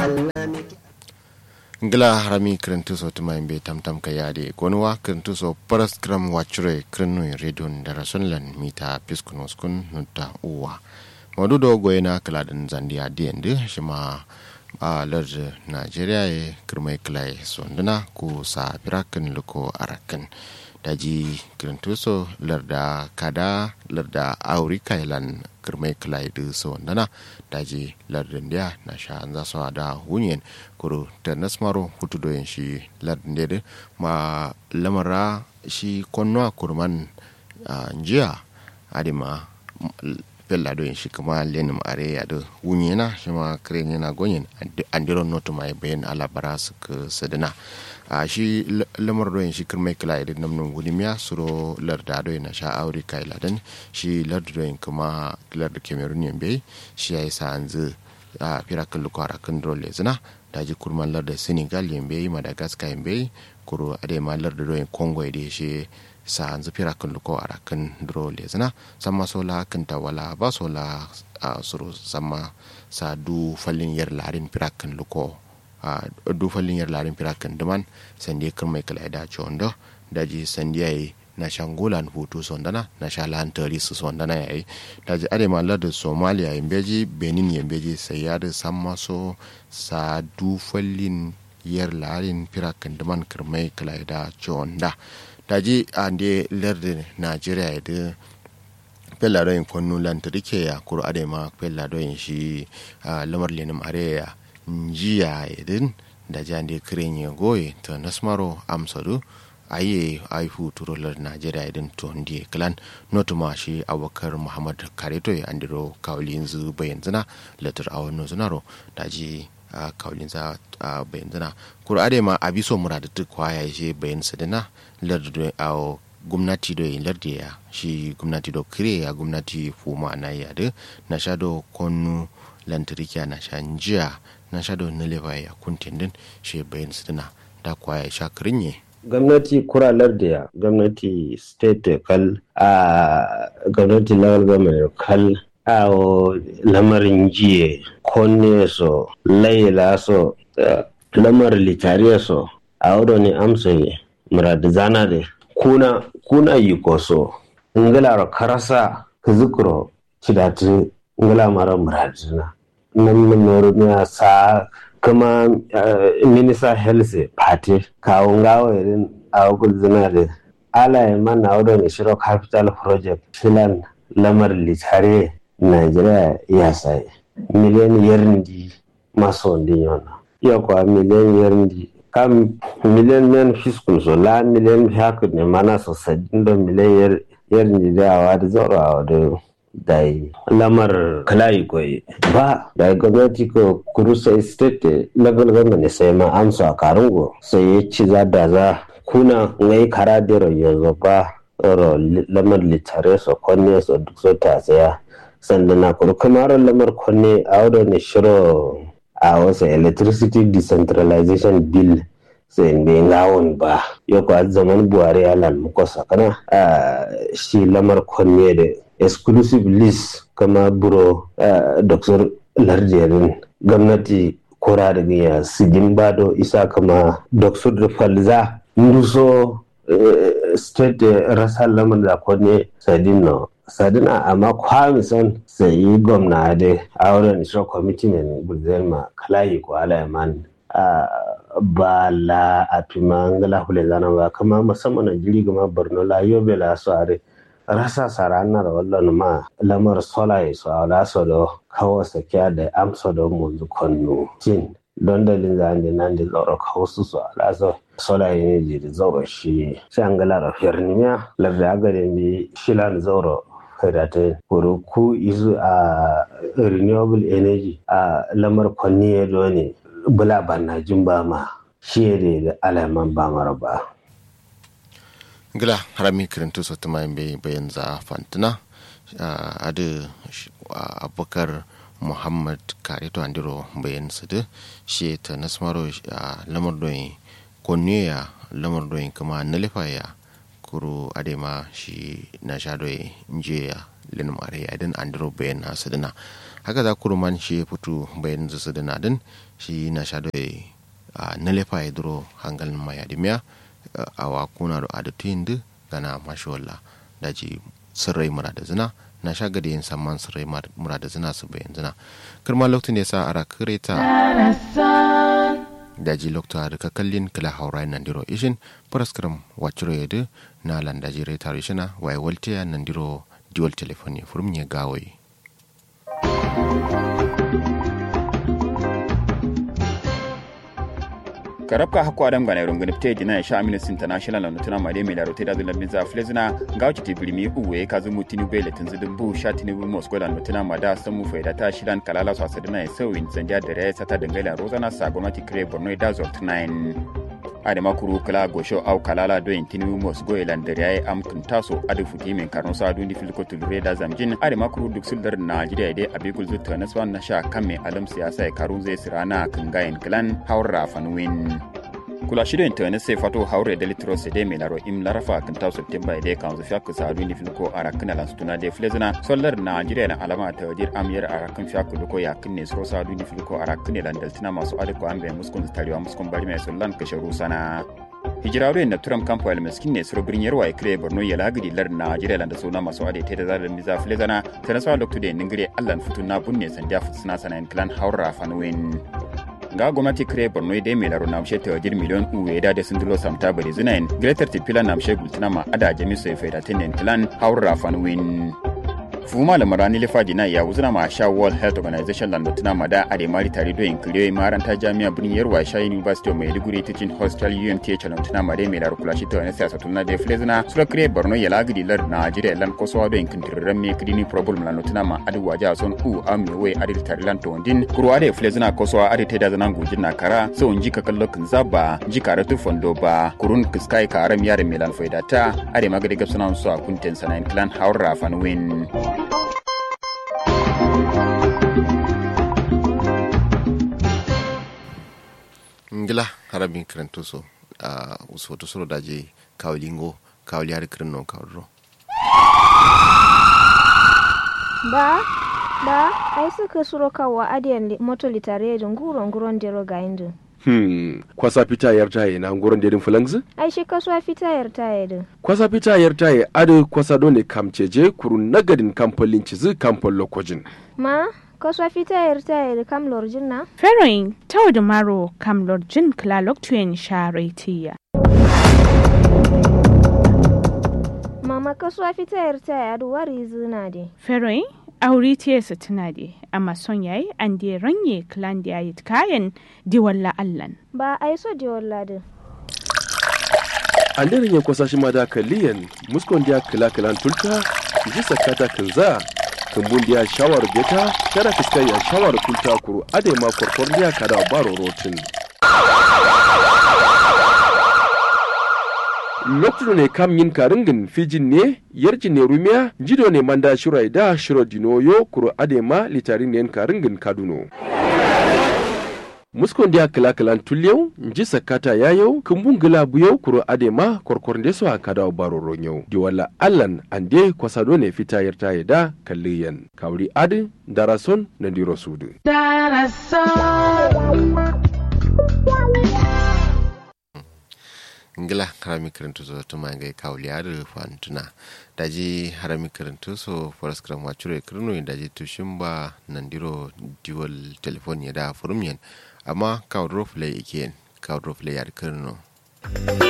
ngila harami kirintu so tuma imbe tam tam ka yade gonwa kirintu so paras gram wachure kirinu redon da rasunlan mita piskunos kun nutta uwa madudo goyena kaladin zandiya diende shima a lardin najeriya ya kirmai kilai sonduna ku sa firakin luko arakin daji kirintuso larda kada larda auri kailan kirmai kilai da sonduna daji lardin dia na sha an zasu da hunyen kuro ta nasmaro hutu doyin shi lardin dia ma lamara shi konnuwa kurman jiya adima pella do shi kuma lenim are ya do wunyena shi ma kren yana gonyen andiro noto mai bayan alabara su ka sadana a shi lamar do shi kirmai kila idan namnun gudimiya suro larda do na sha aure kai ladan shi larda do kuma larda cameroon yambe shi yayi sa anzu a fira kan lukwara kan dole zina daji kurman larda senegal yambe madagascar yambe kuro ade ma larda do congo ide shi sa hanzu fira kan luko a rakan duro lezina sama sola kan wala ba sola a suru sama sa du fallin yar larin fira kan luko a du fallin yar larin fira kan duman sande kan mai kala da chondo daji sande yayi na shangulan hutu sondana na sha lantari su sondana yayi daji ade mallar da somalia yambeji benin yambeji sai ya da sama so sa du fallin yar larin fira kan duman kirmai kala da chonda daji ande lerdi nigeria da pella doyin konnu lantarki ya kuro ade ma pella doyin shi lamar lenim areya njiya idin da jande kirin ya goye ta nasmaro amsadu aye aifu turo lar nigeria idin to ndi klan notuma shi abokar muhammad kareto ya andiro kawlin zu bayan zina latar awon zunaro daji a kawlin za a bayan zina kuro ade ma abiso muradatuk kwaya shi bayan sadina lardi a gwamnati do lardi ya shi gwamnati do kire ya gwamnati fuma na ya da na sha do konu lantarki na sha njiya na sha do nileva ya kuntin din shi bayan sidina da kwaya sha kirinye gwamnati kura lardi ya gwamnati state kal a gwamnati level government kal a lamarin jiye konne so laila so lamar litariya so a wuro ne amsa murad zana de kuna kuna yikoso ngala karasa kizukro chidati ngala mara murad zana nan mun ne sa kuma minisa health party kawo ngawo irin awukul zana de ala ya man awdo ne shiro capital project filan lamar litare Nigeria ya sai miliyan yarndi maso ndiyona iya kwa miliyan yarndi kam miliyan men fiskul so la miliyan haka ne mana so sadin da miliyan yar yar ni da awa da zoro awa da dai lamar kalai koyi ba da gwamnati ko kurusa state level government sai ma amsa a karungo sai ya ci za da za kuna ngai kara da yanzu ba oro lamar litare so konne so duk so ta tsaya sannan na kuru kamar lamar konne a wadda ne shiro a wasu electricity decentralization bill sai bai ngawon ba yau kwa zaman buhari ya lan muko sakana shi lamar konne da exclusive list kama buro dr lardiyarin gwamnati kora daga ya sigin bado isa kama dr falza nduso state rasa lamar da konne sadin no sadina amma kwamison sai yi gwamna da auren isra commitment bulzelma kalayi ko alayaman ba la a ngala hule zana ba kama musamman a jiri gama borno la yobe la so are rasa sarana da wallan ma lamar sola ya so ala so do kawo sakiya da amsa da munzu konnu cin don dalin zan da nan da zauro kawo su so ala so sola ya ne jiri zauro shi sai an gala rafiyar nimiya larda aga da bi shilan zauro kadata kuro ku isu a renewable energy a lamar kwanni ya ne bula banna jin ba ma shi da alaman ba mara ba. gila harami kirintu so tuma bai bayan za fantina a da abubakar muhammad kareto andiro bayan su da shi ta nasmaro a lamar doyin konniya lamar doyin kuma nalifa ya kuro adema shi na sha doyin njiya lin mare ya din andro bayan na sadina haka za kuruman shi fitu bayan zu sadina din shi na sha doye a nalefa ya duro hangalin maya dimiya a wakuna da adatuyin da gana mashiwalla daji sirrai mura da zina na sha gada yin samman sirrai mura da zina su bayan zina kirma lokacin ya sa ara kireta daji lokta da kakallin kila haurai nan diro ishin paraskram waciro yadu na landaji reta rishina waye waltiya nan diro dual telefoni furum ya gawai karabka hakko adam gana iron gani pteji na sha amines international na tuna made mai larote da zulan biza flezina ga wuce ti birmi uwe ka zumu tinu bele tun zudin bu sha tinu bu moscow da tuna mada san mu faida ta shidan kalala su asadina ya sauyin zandiya da raya sata dangala rozana sa gwamnati kire borno da zort 9 adama kuru kala gosho au kalala do en tinu mos go elan dare ay am kun taso adu futi min karno sa adu ndi filko tulure da zamjin adama kuru duk suldar najeriya de abigul zutta naswan na sha kamme alam siyasa e karun zai sirana kan gayen klan haura fanwin kula shido internet sai fato haure da litro se de milaro im larafa kan taw september de kan zo fiak sa adu ndi filko ara kana lan stuna de flezina solar najeriya na alama ta wadir amyar ara kan fiak ko ya kinne so sa adu ndi filko ara kinne lan daltina masu adu ko ambe muskun tariwa muskun bari mai sollan kasharu sana hijirawe na turam kampo el meskin ne suro birnyer wa ikre borno ya lagidi lar najeriya landa sona masu ade te da zalar miza flezana tana sa lokto de ningire allan futun na bunne sandiya futsina sanan clan haura fanwin ga gwamnati kire borno dai mai laro namshe ta wajir miliyon uwe da da sindilo samta bari zinayin greater tipila namshe gultina ma ada jami so faida tenen clan haura fanwin fuma la marani le fadina ya wuzuna ma sha world health organization lan mutuna ma da ade mari tare do inkiliyo maranta jami'a birnin yarwa sha university of maiduguri teaching hostel umth lan mutuna ma de mai lar kula shi to ne siyasa tunna de flezna sura kire borno ya lagidi lar najeriya lan ko so do inkintirran me kidini problem lan mutuna ma adu waja son u am me we ade tare lan to ndin kuro ade flezna ko so ade te da zanan gujin na kara so unji ka kallo kin zaba ji karatu fondo ba kurun kiskai ka aram yare melan faidata ade magade gabsana so akunten sanan clan haura fanwin ngila harabin kiranto so a usoto soro daje kawlingo kawli har kirin non kawdro ba ba ai suka suro kawa adiyan moto litare da nguro nguron dero ga indu Hmm, kwasa fita yar taye na nguron dedin fulangzi? ai shi kasuwa fita yar taye din Kwasa fita yar taye ado kwasa dole kamceje kuru nagadin kamfolin cizi kamfol lokojin. ma kasuwa fita yar taye da kam lorjin na Feroin tau da maro kam lorjin klalok tuyen sharetiya. mama kasuwa fita yar taye adu wari zina de Feroin auri tiyesa tuna de amma son yayi an de ranye klan da yayi kayan di walla allan. ba ai so de walla de An daren ya kwasa shi ma da kaliyan muskon dia kila kilan tulta ji sakata kinza kumbun dia shawar beta kada fiskai ya shawar kulta kuru ade ma korkor dia kada baro rotin. lokacin ne kam yin karingin fijin ne yarji ne rumiya jido ne manda shirai da shiro dinoyo kuro adema litarin ne karingin kaduno muskon dia kila kilan tulyau nji sakata yayau kumbun gila buyau kuro adema korkor de so akada baro ronyau di wala allan ande kwasado ne fita yarta da kalliyan kawri adi darason na diro sudu ngila harami kirinto so tuma ngai kawli har fantuna daji harami kirinto so foras kram wachure kirno daji tushimba nandiro dual telephone ya da furumyen amma kawdro play again kawdro play yar kirno